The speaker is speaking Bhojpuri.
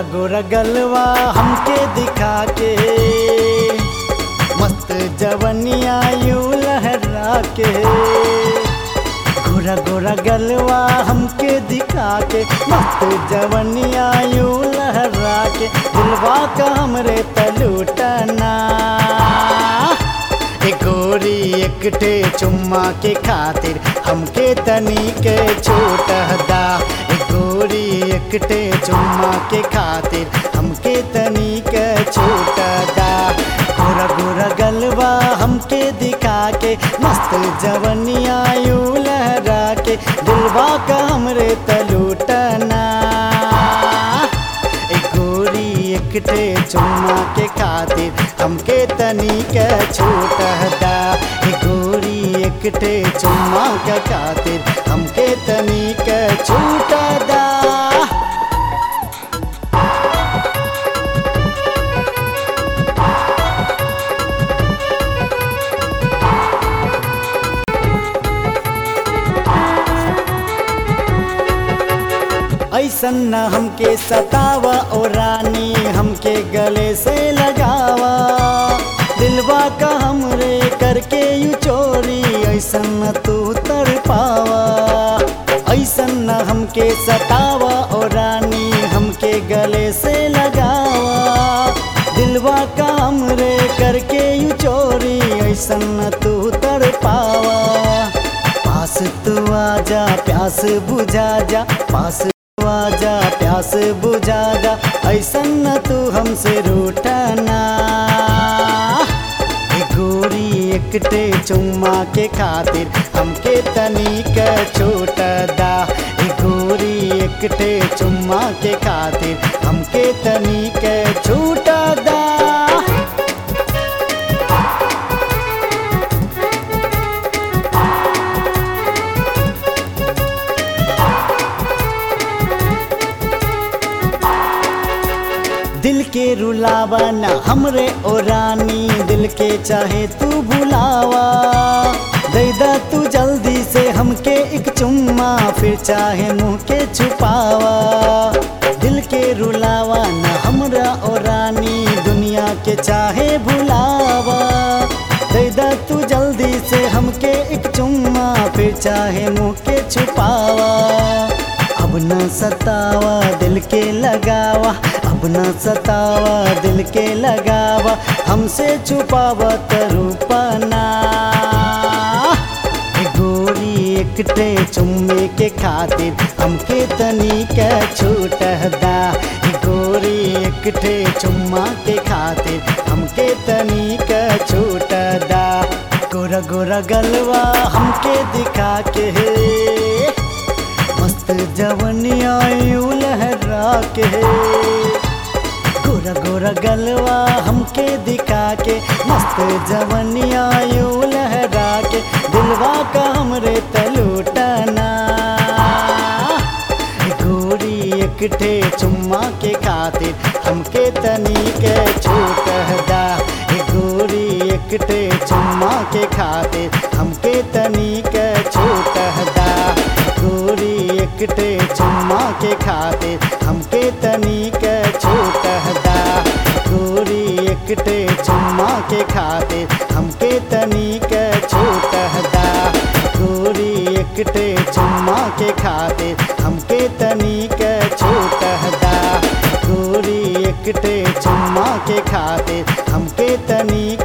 गोरा गोरा गलवा हमके दिखा के मस्त जवनिया यूं लहरा के गोरा गोरा गलवा हमके दिखा के मस्त जवनिया यूं लहरा के दिलवा का हमरे तलूटना ए गोरी एकटे चुम्मा के खातिर हमके तनी के छूट दा ए गोरी एकटे चुम्मा के खातिर हमके तनी के छूट दा गोरा गोरा गलवा हमके दिखा के मस्त जवनिया यूं लहरा के दिलवा का हमरे तलूटना ए गोरी एकटे चुम्मा के खातिर हमके तनी के छूट दा ए गोरी एकटे चुम्मा के खातिर हमके तनी के छूट दा ऐसन न हमके सतावा ओ रानी हमके गले से लगावा दिलवा का हमरे करके यू चोरी ऐसन न तू तर पावा ऐसन न हमके सतावा ओ रानी हमके गले से लगावा दिलवा का हमरे करके यू चोरी ऐसन न तू तर पावा पास तू आजा प्यास बुझा जा पास तू आजा प्यास बुझा जा ऐसन न तू हमसे रूठना ए गोरी एकटे चुम्मा के खातिर हमके तनिक छूट दा ए गोरी एकटे चुम्मा के खातिर हमके तनिक छूट दा दिल के रुलावा न हमरे ओ रानी दिल के चाहे तू बुलावा दैदा तू जल्दी से हमके एक चुम्मा फिर चाहे मुंह के छुपावा दिल के रुलावा न हमरा ओ रानी दुनिया के चाहे भुलावा दैदा तू जल्दी से हमके एक चुम्मा फिर चाहे मुंह के छुपावा अब न सतावा दिल के लगावा अब न सतावा दिल के लगावा हमसे छुपावा तरूपना ए गोरी एकटे चुम्मे के खातिर हमके तनी के छूट दा ए गोरी एकटे चुम्मा के खातिर हमके तनी के छूट दा गोरा गोरा गलवा हमके दिखा के मस्त जवनिया यूं लहरा के गोरा गोरा गलवा हमके दिखा के मस्त जवनिया यूं लहरा के दिलवा का हमरे तलूटना गोरी एकटे चुम्मा के खातिर हमके तनी के छूट दा ए गोरी एकटे चुम्मा के खातिर हमके तनी के छूट दा गोरी एकटे चुम्मा के खातिर हमके तनी के छूट दा गोरी एकटे चुम्मा के खातिर हमके तनी के छूट दा गोरी एकटे चुम्मा के खातिर हमके तनी के छूट दा गोरी एकटे चुम्मा के खातिर हमके तनी